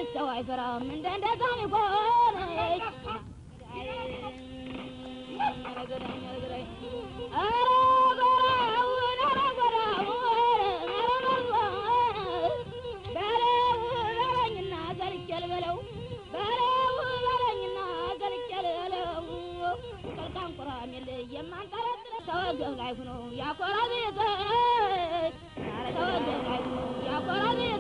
ሰው አይፈራም እንደ እንደ ዛም ይሆነች ተወገብ ላይ ሁኖ ያኮራ ቤት ተወገብ ላይ ሁኖ ያኮራ ቤት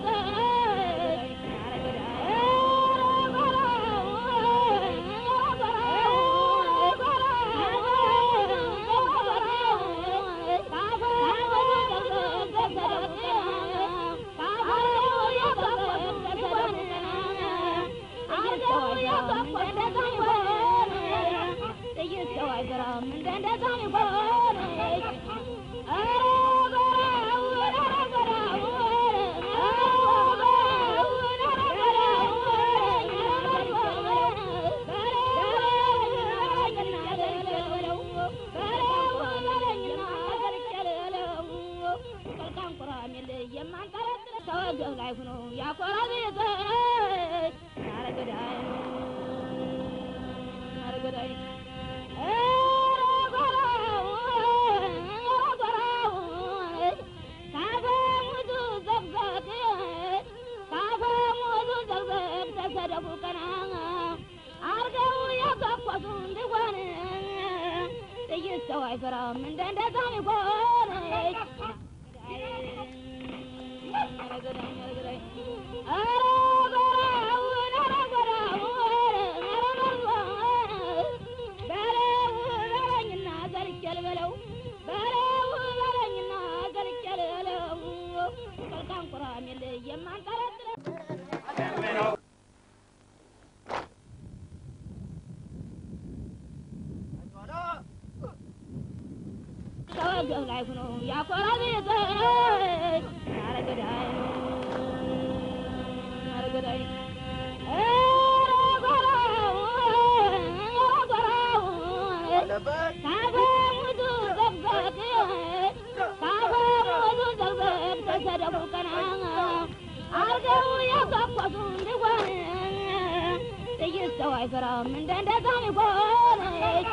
ተወገብ ላይ ሁኖ ያኮራ ቤት አረገዳይ አረገዳይ ተሰደቡ ቀና አርገው የገኮሱ እንዲሆን ጥይት ሰው አይፈራም እንደ እንደ ዛም ይሆነች ተወገብ ላይ ሁኖ ያኮራ ቤት አረገዳይ አረገዳይ ካፈሙቱ ዘግዘግ ካፈሙቱ ዘግዘግ ተሰደቡ ቀና አርገው የገኮሱ እንዲሆን ጥይት ሰው አይፈራም እንደ እንደ ዛም ይሆነች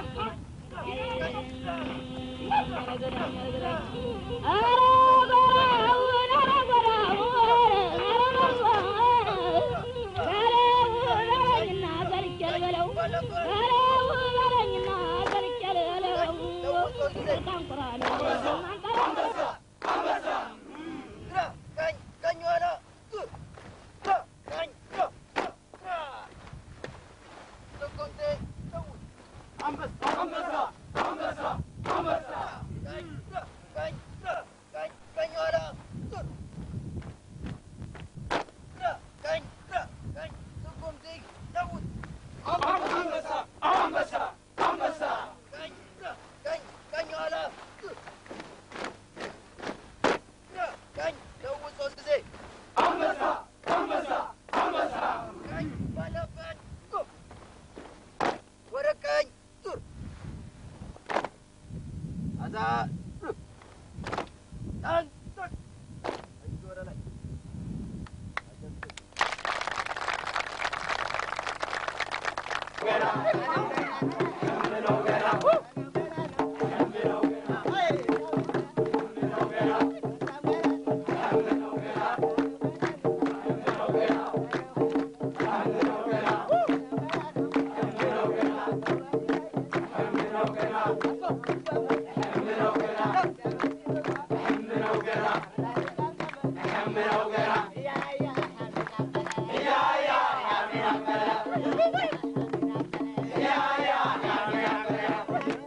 Yeah, yeah, yeah, yeah, yeah.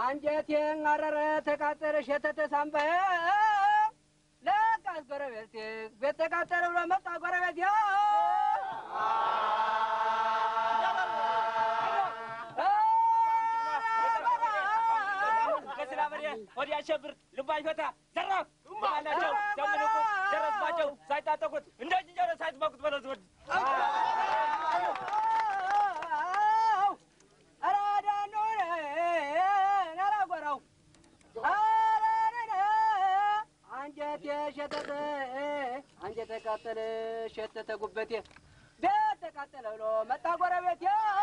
አንጀቴን አረረ ተቃጠለ ሸተተ ሳምባዬ ለቃስ ጎረቤት ቤት ተቃጠለ ብሎ መጣ ጎረቤት ወዲያ ሸብር ልባይ ፈታ ዘራፍ ባላቸው ደምንቁት ደረስባቸው ሳይታጠቁት እንደ ዝንጀሮ ሳይትበቁት በለዝ ወድ አንጀቴ ሸተተ አንጀቴ ተቃጠለ ሸተተ ጉበቴ ቤት ተቃጠለ ብሎ መጣ ጎረቤቴ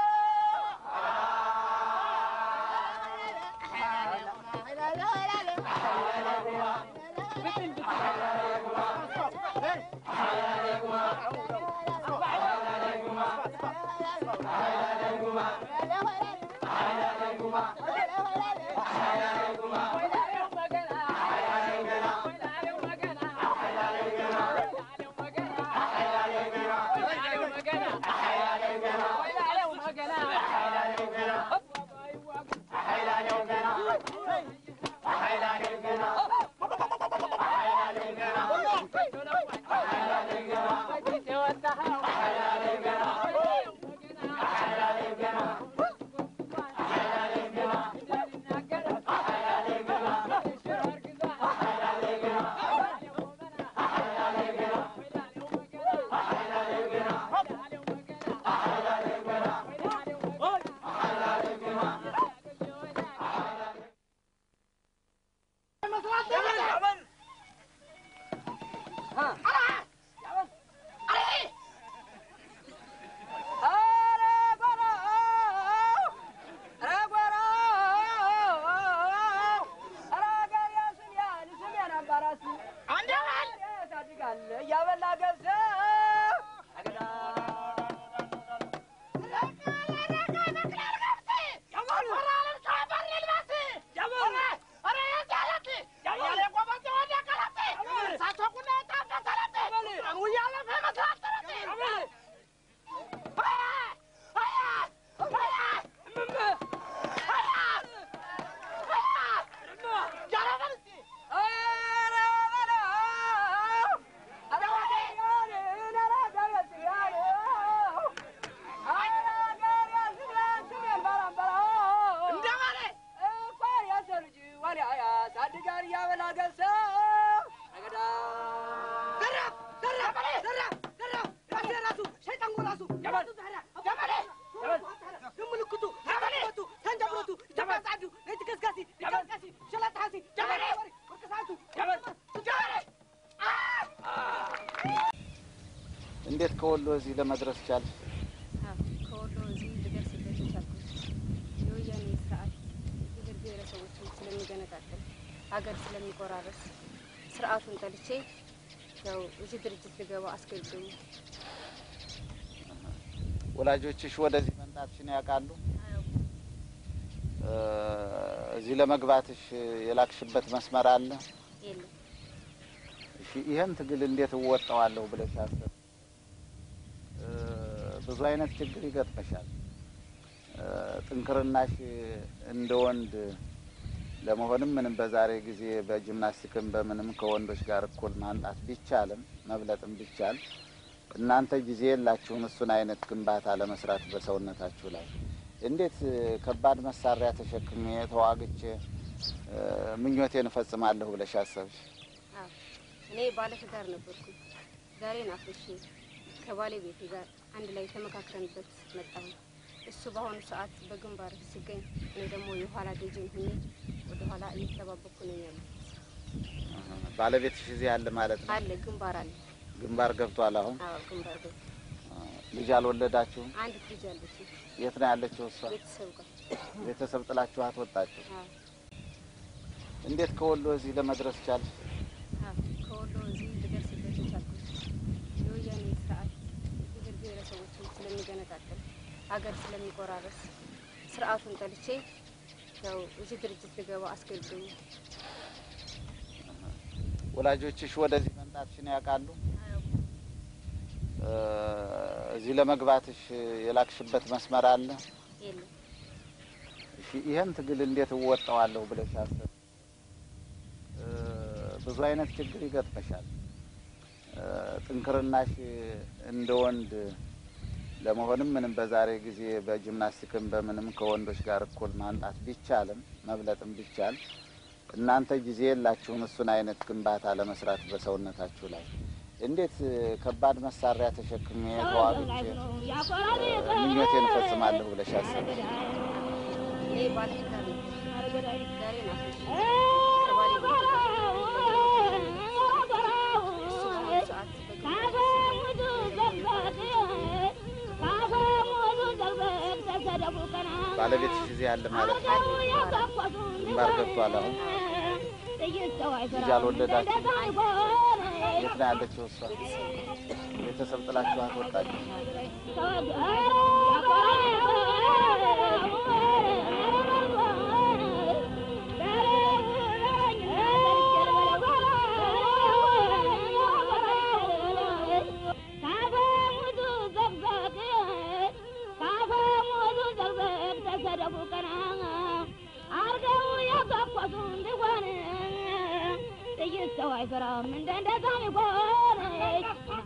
እያበላ ገብስ እንዴት ከወሎ እዚህ ለመድረስ ቻል? ከወሎ እዚህ ልደርስበት የቻልኩት የወያኔ ስርዓት ብሔር ብሔረሰቦችን ስለሚገነጣጥል ሀገር ስለሚቆራረስ ስርዓቱን ጠልቼ ያው እዚህ ድርጅት ልገባ አስገድዶኛል። ወላጆችሽ ወደዚህ መምጣትሽን ያውቃሉ? እ እዚህ ለመግባትሽ የላክሽበት መስመር አለ? የለም እሺ፣ ይህን ትግል እንዴት እወጣዋለሁ ብለሽ አሰብ? እ ብዙ አይነት ችግር ይገጥመሻል። እ ጥንክርናሽ እንደ ወንድ ለመሆንም ምንም በዛሬ ጊዜ በጂምናስቲክም በምንም ከወንዶች ጋር እኩል ማምጣት ቢቻልም መብለጥም ቢቻል እናንተ ጊዜ የላችሁም እሱን አይነት ግንባታ ለመስራት በሰውነታችሁ ላይ እንዴት ከባድ መሳሪያ ተሸክሜ ተዋግቼ እ ምኞቴን እፈጽማለሁ ብለሽ አሰብሽ? አዎ እኔ ባለትዳር ነበርኩ። ዛሬን አፍርሼ ከባለቤቴ ጋር አንድ ላይ ተመካክረንበት መጣሁ። እሱ በአሁኑ ሰዓት በግንባር ሲገኝ እኔ ደግሞ የኋላ ደጀን ሁኜ ወደ ኋላ እየተጠባበቅኩ ነው ያለሁት። ባለቤትሽ እዚህ ያለ ማለት ነው? አለ ግንባር አለ። ግንባር ገብቷል። አሁን አዎ ግንባር ገብቶ ልጅ አልወለዳችሁም? አንድ ልጅ አለች የት ነው ያለችው እሷ? ቤተሰብ ጋር። ቤተሰብ ጥላችኋት ወጣችሁ? አዎ እንዴት ከወሎ እዚህ ለመድረስ ቻል? አዎ ከወሎ እዚህ ልደርስበት የቻልኩት የወያኔ ስርዓት ብሔር ብሔረሰቦችን ስለሚገነጣጥል ሀገር ስለሚቆራረስ ስርዓቱን ጠልቼ ያው እዚህ ድርጅት ልገባ አስገድዶኛል። ወላጆችሽ ወደዚህ መምጣትሽን ያውቃሉ? እ እዚህ ለመግባትሽ የላክሽበት መስመር አለ? የለም እሺ፣ ይህን ትግል እንዴት እወጣዋለሁ ብለሽ አስብ። እ፣ ብዙ አይነት ችግር ይገጥመሻል። እ፣ ጥንክርናሽ እንደ ወንድ ለመሆንም ምንም በዛሬ ጊዜ በጂምናስቲክም በምንም ከወንዶች ጋር እኩል ማምጣት ቢቻልም መብለጥም ቢቻል እናንተ ጊዜ የላችሁም እሱን አይነት ግንባታ ለመስራት በሰውነታችሁ ላይ እንዴት እ፣ ከባድ መሳሪያ ተሸክሜ ተዋግቼ ምኞቴን እፈጽማለሁ ብለሽ አስብ። እኔ ባለትዳር ነበር። ዛሬን አፍርሼ ከባሌ ቤት እሱ በአሁኑ ሰዓት በግንባር ባለቤትሽ እዚህ ያለ ማለት ነው? ግንባር ገብቷል። አሁን ልጅ አልወለዳችሁም? የት ነው ያለችው እሷ? ቤተሰብ ጥላችኋት ወጣችሁ? ሰው አይሰራም እንደ እንደዛ ሚሆነች